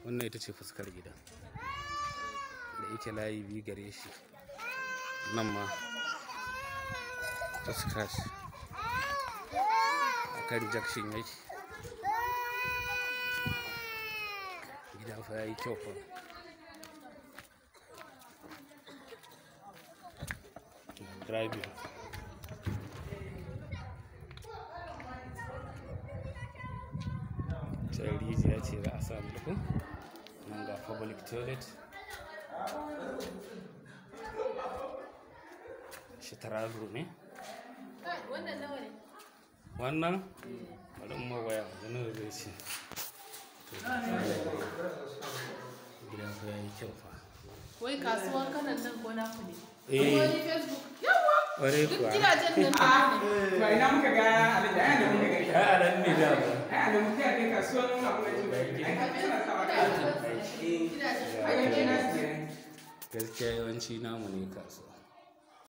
wannan ita ce fuskar gidan da yake layi biyu gare shi nan ma fuskar a kan jakshin yake gidan fa ya yi kyau fa driving can rijiya ce za a samu duku nan ga public toilet shi tarazo ne Wannan nawa ne? wannan bari mu waya wani zai ce gidan fa ya yi kyau fa Wai kasuwan kanan nan ko naku ne? Eh. Wani Facebook. Yawa! ƙwarai Duk kuwa gidajen nan naku ne. ba ina muka ga alhaji ai da muka gani ai a nan ne da ba ai da muka ga kasuwar mu abu ne ai ka tsara sawa kai Gidajen ai yanzu na ce gaskiya yawanci namu ne kasuwa